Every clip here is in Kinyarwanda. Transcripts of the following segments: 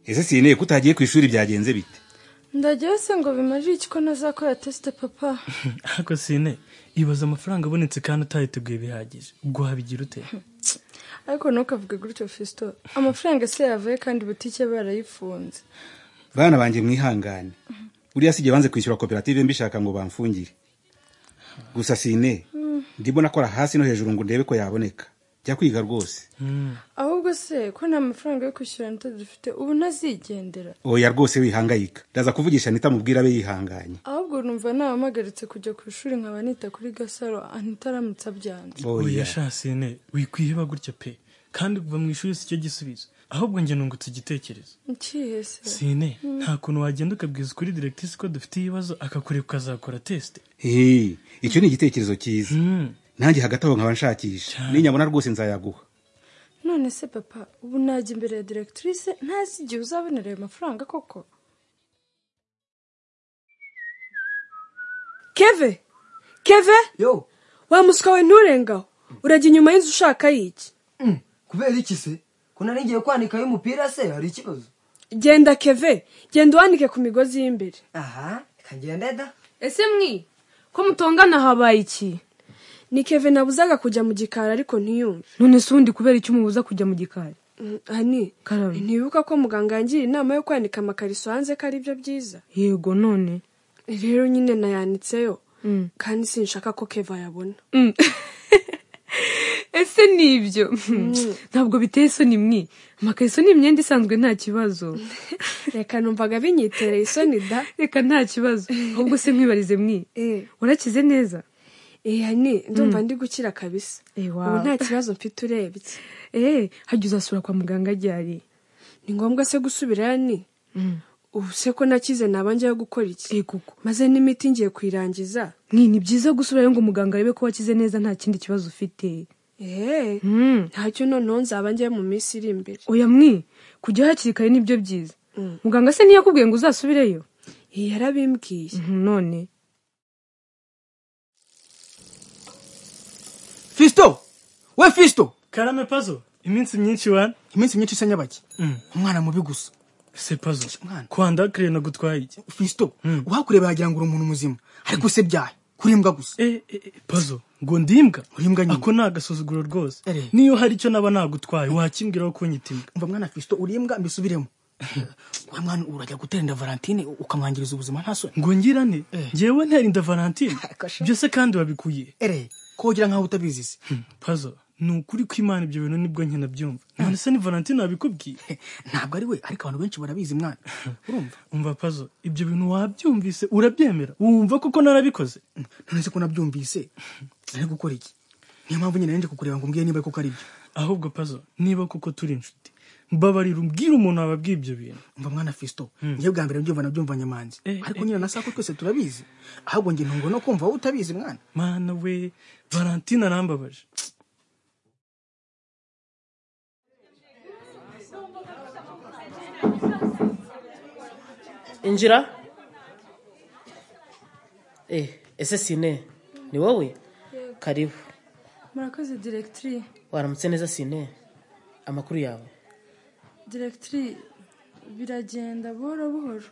ese sineye ko utagiye ku ishuri byagenze bite ndagiye se ngo bimarire iki ko ntazakora tesite papa ariko sine ibaza amafaranga abonetse kandi utayiteguye bihagije ubwo wabigira ute ariko ntukavuge gutyo fisito amafaranga se yavuye kandi butike barayifunze bana banjye mwihangane buriya si igihe banze kwishyura koperative mbishaka ngo bamfungire gusa sine ndimo nakora hasi no hejuru ngo ndebe ko yaboneka jya kwiga rwose ahubwo se ko nta mafaranga yo kwishyura nita dufite ubu ntazigendera oya rwose wihangayika ndaza kuvugisha anita mubwira abe yihanganye ahubwo numva nabahagaritse kujya ku ishuri nkaba nita kuri gasaro anita aramutse abyanze oya sha sine wikwiheba gutya pe kandi kuva mu ishuri si cyo gisubizo ahubwo njye nungutse igitekerezo nkihe se sine nta kuntu wagenda ukabwiza ukuri diregitisi ko dufite ibibazo akakureba ukazakora tesite Hey, icyo ni igitekerezo cyiza Mm. nanjye hagati aho nkaba nshakisha ninyabona rwose nzayaguha none se papa ubu najya imbere ya diregitirise ntazi igihe uzabonera ayo mafaranga koko keve keve yo wa muswa we nturengaho urajya inyuma y'inzu ushaka y'iki mm, kubera iki se ko nari ngiye kwanikaho umupira se hari ikibazo genda keve genda uwanike ku migozi y'imbere aha kagenda da ese mwi ko mutongana habaye iki ni keve nabuzaga kujya mu gikari ariko ntiyumve none se ubundi kubera icyo umubuza kujya mu gikari Mm, hani Karame. ntibuka ko muganga yangira inama yo kwanika amakariso hanze ko ari byo byiza yego none rero nyine nayanitseyo Mm. kandi sinshaka ko keva yabona Mm. ese ni ibyo ntabwo biteye isoni mwe amakariso ni imyenda isanzwe nta kibazo reka numvaga binyitereye isoni da reka nta kibazo ahubwo se mwibarize mwe Eh. urakize neza Eh, hani ndumva ndi gukira kabisa Eh, wow. ubu nta kibazo mfite urebye eee hajya uzasura kwa muganga ryari ni ngombwa se gusubirayo ni ubu se ko nakize naba njyayo gukora iki koko maze n'imiti ngiye kuyirangiza mwe ni byiza gusubirayo ngo muganga arebe ko wakize neza nta kindi kibazo ufite eee Mm. ntacyo noneho nzaba njyayo mu minsi iri imbere oya mwe kujya hakiri kare nibyo byiza Mm. muganga se ntiyakubwiye ngo uzasubireyo Eh, yarabimbwiye Mhm, none fisito we fisito karame pazo iminsi myinshi wana iminsi myinshi isa nyabaki Mm. umwana mubi gusa se pazo Mwana. kwanda kire nagutwaye iki fisito Mm. uhakureba yagira ngo uri umuntu muzima ariko se byahe kuri imbwa gusa Eh, eh, eh, pazo ngo ndimbwa Uri imbwa nyine. ako ni agasuzuguro rwose Ere. niyo hari icyo naba nagutwaye wakimbwiraho kunyita imbwa umva mwana fisito uri imbwa mbisubiremo wa mwana urajya gutera inda valentine ukamwangiriza ubuzima nta soni ngo ngirane Eh. ngewe ntera inda valentine Kasha. byose kandi wabikuye ere kogira nkaho utabizi se pazo ni ukuri ko imana ibyo bintu nibwo nke nabyumva none se ni valentine wabikubwiye ntabwo ari we ariko abantu benshi barabizi mwana urumva umva pazo ibyo bintu wabyumvise urabyemera wumva kuko narabikoze none se ko nabyumvise nari gukora iki niyo mpamvu nyine narinje kukureba ngo umbwire niba koko ari byo ahubwo pazo niba kuko turi inshuti mbabarira umbwire umuntu wababwiye ibyo bintu umva mwana fisito njye bwa mbere mbyumva nabyumva nyamanzi Eh, ariko nyine na sako twese turabizi ahubwo njye ntungo no kumva wowe utabizi mwana mana we valentine arambabaje injira eh ese sine ni wowe karibu murakoze diregitiri waramutse neza sine amakuru yawe diregitiri biragenda buhoro buhoro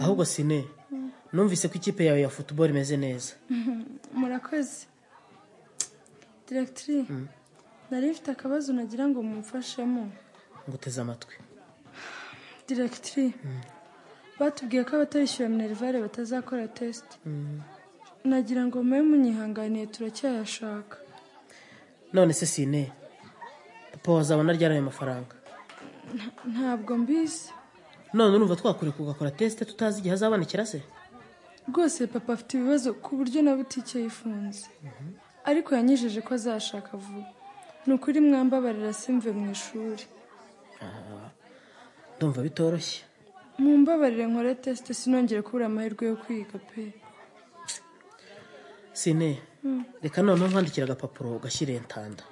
ahubwo sine numvise ko ikipe yawe ya football imeze neza murakoze diregitiri nari mfite akabazo nagira ngo mumfashemo nguteze amatwi diregitiri batubwiye ko abatarishyura minerivare batazakora tesite nagira ngo mube munyihanganiye turacyayashaka none se sine papa wazabona ryari ayo mafaranga ntabwo mbizi none urumva twakureka ugakora tesite tutazi igihe azabonekera se rwose papa afite ibibazo ku buryo na butike yifunze ariko yanyijeje ko azashaka vuba ni ukuri mwambabarira simve mu ishuri ndumva bitoroshye mumbabarire nkore tesite sinongere kubura amahirwe yo kwiga pe sine reka noneho nkwandikira agapapuro ugashyire intanda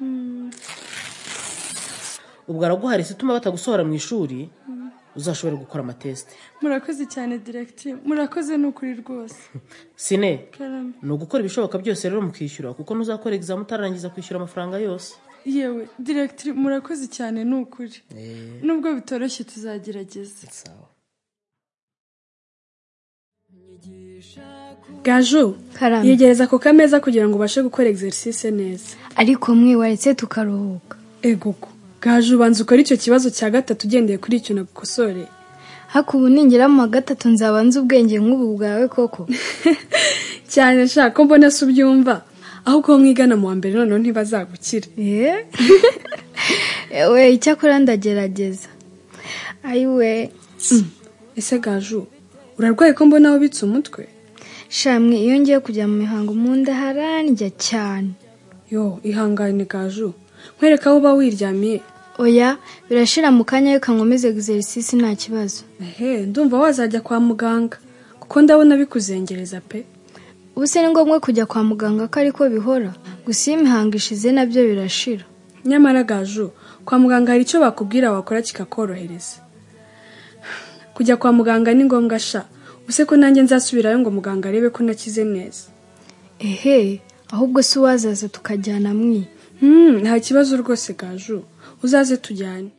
ubwo araguhari se utuma batagusohora mu ishuri uzashobore gukora amatesite murakoze cyane diregitiri murakoze ni ukuri rwose sine karame ni ugukora ibishoboka byose rero mukishyura kuko ntuzakora egizame utararangiza kwishyura amafaranga yose yewe diregitiri murakoze cyane ni ukuri Eh, nubwo bitoroshye tuzagerageza sawa gajo karame yegereza ako kameza kugira ngo ubashe gukora exercise neza ariko mwiwaretse tukaruhuka egoko gaje ubanza ukora icyo kibazo cya gatatu ugendeye kuri icyo nagukosore haku ubu ningeramo wa gatatu nzaba nzi ubwenge nk'ubu bwawe koko cyane nshaka ko mbona se ubyumva ahubwo aho mwigana mu wa mbere noneho ntibazagukira Eh? ewe icyakora ndagerageza ayiwe ese gaju urarwaye ko mbona wubitse umutwe shamwe iyo ngiye kujya mu mihango mu nda harandya cyane yo ihangane gaju nkwereka aho uba wiryamiye oya birashira mu kanya reka nkomeze exercise nta kibazo ehe ndumva wazajya kwa muganga kuko ndabona bikuzengereza pe ubu se ni ngombwa kujya kwa muganga ko ariko bihora gusa iyo imihango ishize nabyo birashira nyamara gaju kwa muganga hari icyo bakubwira wakora kikakorohereza kujya kwa muganga ni ngombwa sha use ko nanjye nzasubirayo ngo muganga arebe ko nakize neza ehe ahubwo si uwazaza tukajyana mwi Hmm, nta kibazo rwose gaju uzaze tujyane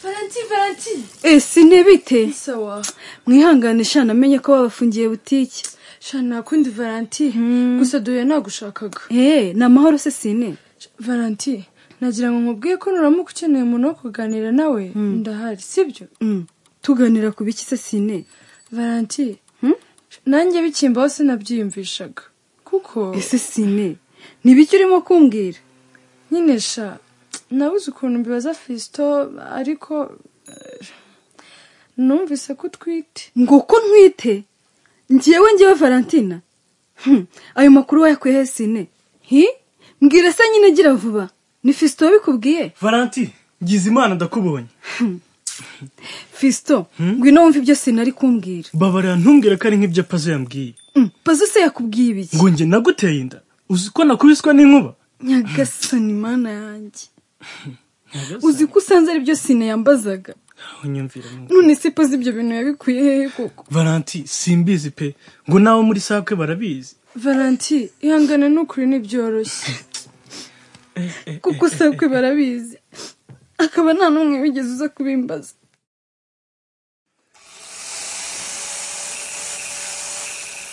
valanti valanti ese ntibite sawa mwihangane sha namenye ko babafungiye butike shana nakundi valanti gusa duhuye nagushakaga eee ni amahoro se sine valanti nagira ngo nkubwiye ko nuramuka ukeneye umuntu wo kuganira nawe ndahari sibyo tuganira ku biki se sine valanti nanjye bikimbaho sinabyiyumvishaga kuko ese sine ni ibiki urimo kumbwira nyine sha nabuze ukuntu mbibaza fisito ariko eh, numvise ko utwite ngo ko ntwite ngewe ngewe valentina Hmm, ayo makuru wayakuye he sine hi mbwira se nyine gira vuba ni fisito wabikubwiye valanti ngize imana ndakubonye fisito ngwino wumve ibyo sine ari kumbwira babarira ntumbwire ko ari nk'ibyo pazo yambwiye Hmm, pazo se yakubwiye ibiki ngo njye naguteye inda uzi ko nakubiswe n'inkuba nyagasani mana yanjye uzi ko usanze ari byo sine yambazaga unyumvira nkuba none se pazo ibyo bintu yabikuye hehe koko valanti simbizi pe ngo n'abo muri sakwe barabizi valanti ihangane n'ukuri ntibyoroshye kuko sakwe barabizi akaba nta n'umwe wigeze uza kubimbaza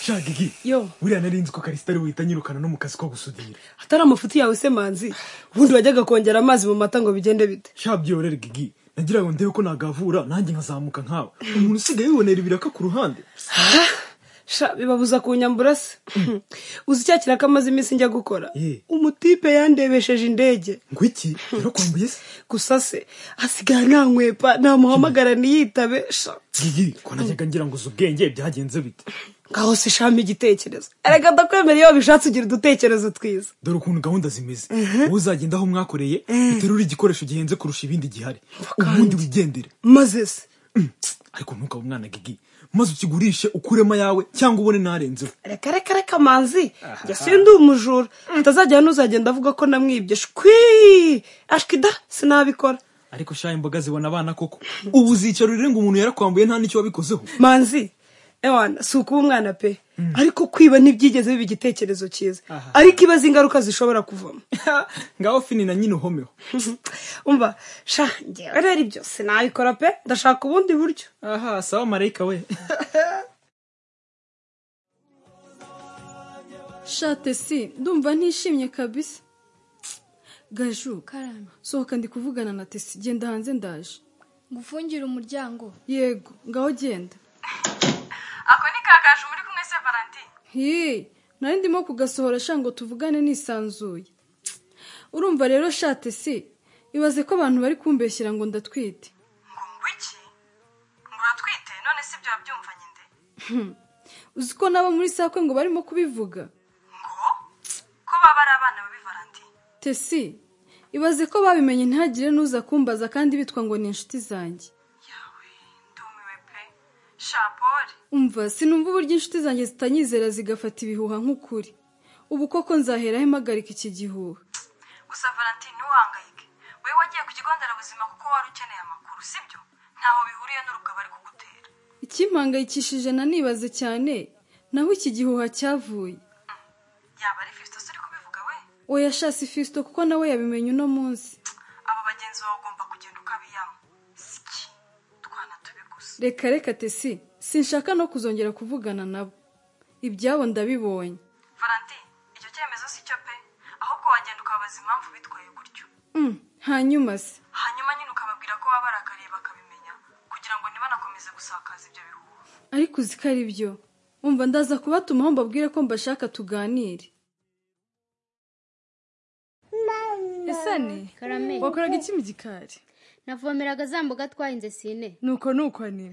shagigi yo buriya narinzi ko karisita ari buhita anyirukana no mu kazi ko gusudira atari amafuti yawe se manzi ubundi wajyaga kongera amazi mu mata ngo bigende bite shabyo rero gigi nagira ngo ndebe ko nagavura nanjye nkazamuka nkawe umuntu usigaye yibonera ibiraka ku ruhande sha bibabuza kunyambura se uzi cya kintu ko amaze iminsi njya gukora Ye. umutipe yandebesheje indege ngo iki rero kwambuye se gusa se asigara nta nkwepa namuhamagara ntiyitabe sha gigi ko najyaga ngira ngo uzi ubwenge byagenze bite ngaho se shami igitekerezo erega ndakwemera iyo wabishatse ugira udutekerezo twiza dore ukuntu gahunda zimeze wowe uzagenda aho mwakoreye uterure igikoresho gihenze kurusha ibindi gihari ubundi wigendere maze se ariko ntukabe umwana gigi maze ukigurishe ukuremo ayawe cyangwa ubone narenzeho reka reka reka manzi njya sindi umujura atazajya n'uzagenda avuga ko namwibye shwi ashwida sinabikora ariko sha imboga zibona abana koko ubu uzicara urire ngo umuntu yarakwambuye nta n'icyo wabikozeho manzi ewana si ukuba umwana pe ariko kwiba ntibyigeze biba igitekerezo cyiza ariko ibaze ingaruka zishobora kuvamo ngaho fini na nyine uhomeho umva sha ngewe rero ibyo sinabikora pe ndashaka ubundi buryo aha sawa marayika we shate si ndumva ntishimye kabisa gaju sohoka ndi kuvugana na tesi genda hanze ndaje ngufungire umuryango yego ngaho genda ako ni kakaje muri kumwe se valantin hi nari ndimo kugasohora sha ngo tuvugane nisanzuye urumva rero shate si ibaze ko abantu bari kumbeshyira ngo ndatwite ngo iki ngo uratwite none si ibyo wabyumvanye nde uzi ko n'abo muri sakwe ngo barimo kubivuga ngo ko baba ari abana babi valantin tesi ibaze ko babimenye ntihagire n'uza kumbaza kandi bitwa ngo ni inshuti zanjye yawe ndumiwe pe shapori umva sinumva uburyo inshuti zanjye zitanyizera zigafata ibihuha nk'ukuri ubu koko nzaheraho impagarika iki gihuha gusa valantin ntiwahangayike wowe wagiye ku kigo nderabuzima kuko wari ukeneye amakuru si byo ntaho bihuriye n'urubwa bari kugutera ikimpangayikishije nanibaze cyane naho iki gihuha cyavuye yaba ari fisito uri kubivuga oya shasi fisito kuko nawe yabimenye uno munsi aba bagenzi bawe ugomba kugenda ukabiyamo siki twana tubiguze reka reka tesi sinshaka no kuzongera kuvugana nabo ibyabo ndabibonye valanti icyo cyemezo si cyo pe ahubwo wagenda ukababaza impamvu bitwaye gutyo Mm, hanyuma se hanyuma nyine ukababwira ko wabarakariye bakabimenya kugira ngo ntibanakomeze gusakaza ibyo bihuha ariko uzi ko ari byo umva ndaza kubatumaho mbabwire ko mbashaka tuganire esane Karame. wakoraga iki mu gikari navomeraga za mboga twahinze sine nuko nuko ni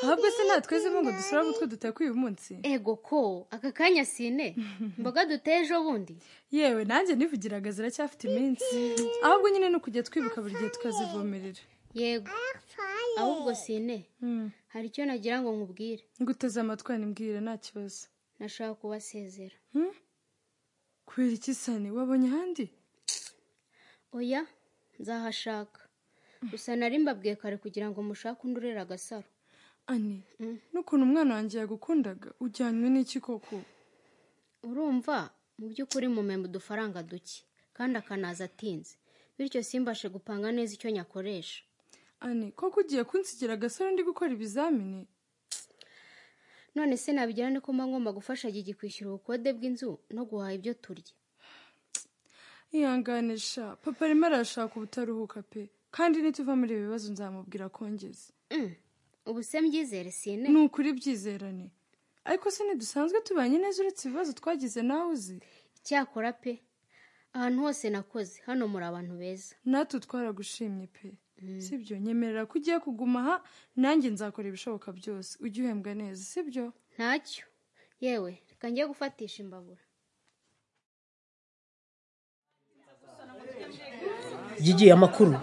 ahubwo se nta twezemo ngo dusura utwo dutakuye uyu munsi ego ko aka kanya sine imboga duteye ejo bundi yewe nanjye nivugiraga ziracyafite iminsi ahubwo nyine ni ukujya twibuka buri gihe tukazivomerera yego ahubwo sine hari icyo nagira ngo nkubwire nguteze amatwi nimbwire nta kibazo nashaka kubasezera kubera iki sani wabonye ahandi oya nzahashaka gusa nari mbabwiye kare kugira ngo mushake undi urera agasaro ani n'ukuntu umwana wanjye yagukundaga ujyanywe n'iki koko urumva mu by'ukuri mumemba udufaranga duke kandi akanaza atinze bityo simbashe gupanga neza icyo nyakoresha ani koko ugiye kunsigira agasore ndi gukora ibizamini none se nabigira niko mba ngomba gufasha gigi kwishyura ubukode bw'inzu no guhaha ibyo turya ihanganisha papa arimo arashaka ubutaruhuka pe kandi nituva muri ibi bibazo nzamubwira akongeze Mm, ubu se mbyizere sine ni ukuri byizerane ariko se ntidusanzwe tubanye neza uretse ibibazo twagize nawe uzi icyakora pe ahantu hose nakoze hano muri abantu beza natwe twaragushimye pe sibyo nyemerera ko ugiye kuguma aha nanjye nzakora ibishoboka byose ujye uhembwa neza sibyo ntacyo yewe reka njye gufatisha imbabura Gigi amakuru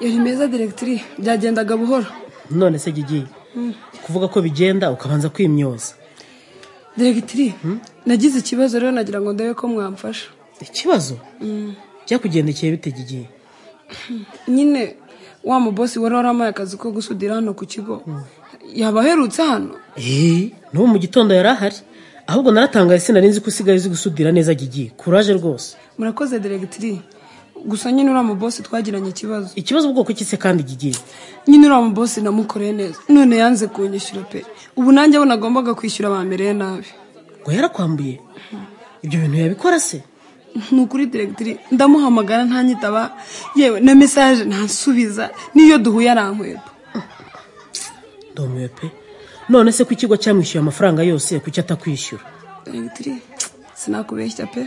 yari meza diregitiri byagendaga buhoro none se Gigi kuvuga ko bigenda ukabanza kwimyoza diregitiri nagize ikibazo rero nagira ngo ndebe ko mwamfasha ikibazo byakugendekeye bite Gigi nyine wa mubosi wari waramuhaye akazi ko gusudira hano ku kigo yaba aherutse hano eee n'ubu mu gitondo yari ahari ahubwo naratangaye sinari nzi ko usigaye uzi gusudira neza Gigi kuraje rwose murakoze diregitiri gusa nyine uriya mubosi twagiranye ikibazo ikibazo ubwoko ki se kandi Gigi nyine uriya mubosi namukoreye neza none yanze kunyishyura pe ubu nanjye aho nagombaga kwishyura bamereye nabi ngo yarakwambuye ibyo bintu yabikora se ni ukuri diregitiri ndamuhamagara ntanyitaba yewe na mesaje ntansubiza n'iyo duhuye arankweba ndumiwe pe none se ko ikigo cyamwishyuye amafaranga yose kuki atakwishyura diregitiri sinakubeshya pe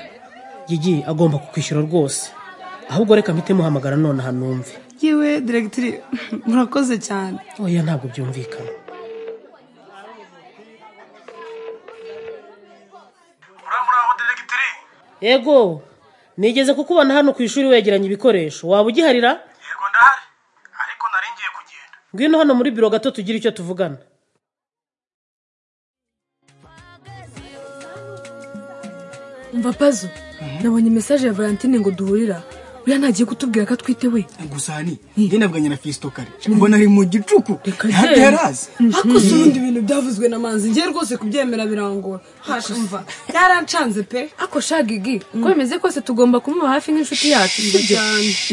Gigi agomba kukwishyura rwose ahubwo reka mpite muhamagara nonaha numve yewe diregitiri murakoze cyane oya ntabwo byumvikana yego nigeze kukubona hano ku ishuri wegeranya ibikoresho waba ugiharira yego ndahari ariko nari ngiye kugenda ngwino hano muri biro gato tugire icyo tuvugana umva pazo nabonye mesaje ya valentine ngo duhurira buriya ntagiye kutubwira ko atwite we gusa hani njye navuganye na fisito kare mbona ari mu gicuku ntabwo yewe. yarazi ariko si ubundi bintu byavuzwe na manzi ngiye rwose kubyemera birangora hasha umva yarancanze pe ako shagigi uko bimeze kose tugomba kumuba hafi nk'inshuti yacu sibyo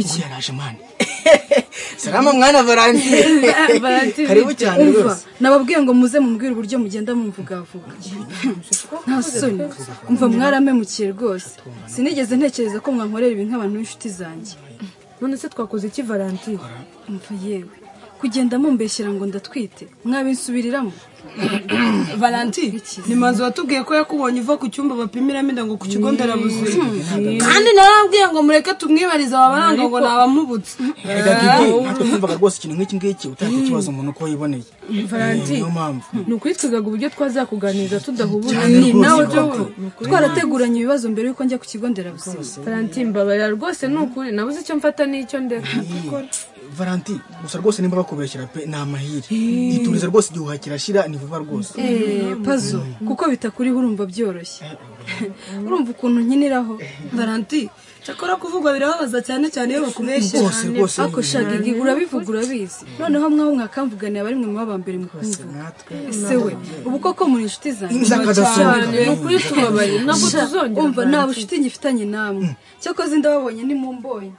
iki yaraje mani Salama mwana Valentine. Valentine. Karibu cyane Umva, rwose. nababwiye ngo muze mubwire uburyo mugenda mumuvugavuga nta soni umva mwaramemukiye rwose sinigeze ntekereza ko mwankorera ibi nk'abantu b'inshuti zanjye none se twakoze iki valentine umva yewe kugenda mumbeshyira ngo ndatwite mwabinsubiriramo valentine ni manzi watubwiye ko yakubonye uva ku cyumba bapimiramo inda ngo ku kigo nderabuzima Mm. kandi narababwiye ngo mureke tumwibarize ababaranga ngo ni Ariko- abamubutse reka Gigi natwe twumvaga rwose ikintu nk'iki ngiki utahita ikibazo umuntu uko yiboneye Valentine. niyo mpamvu ni ukwitwigaga uburyo twazakuganiriza tudahubuye Cyane Ni rwose nawe koko. byo- Ni ukuri. twarateguranye ibibazo mbere yuko njya ku kigo nderabuzima valentine mbabarira rwose ni ukuri nabuze icyo mfata n'icyo ndeka valanti gusa rwose nimba bakubeshyira pe ni amahire iturize rwose igihuha kirashira ni vuba rwose Eh, pazo kuko bitakuriho urumva byoroshye urumva ukuntu nkiniraho valanti cyakora kuvugwa birababaza cyane cyane iyo bakubeshye Rwose, rwose, ako shaga igi urabivuga urabizi noneho mwaho mwakamvuganiye abari mwe muba mbere mu kumvuga ese we ubu koko muri inshuti zanjye Inzaka muracyari- dasumbana. ni ukuri tubabarira Ntabwo Sha, tuzongera umva kurangiza. nta bucuti ngifitanye namwe cyakoze ndababonye nimumbonye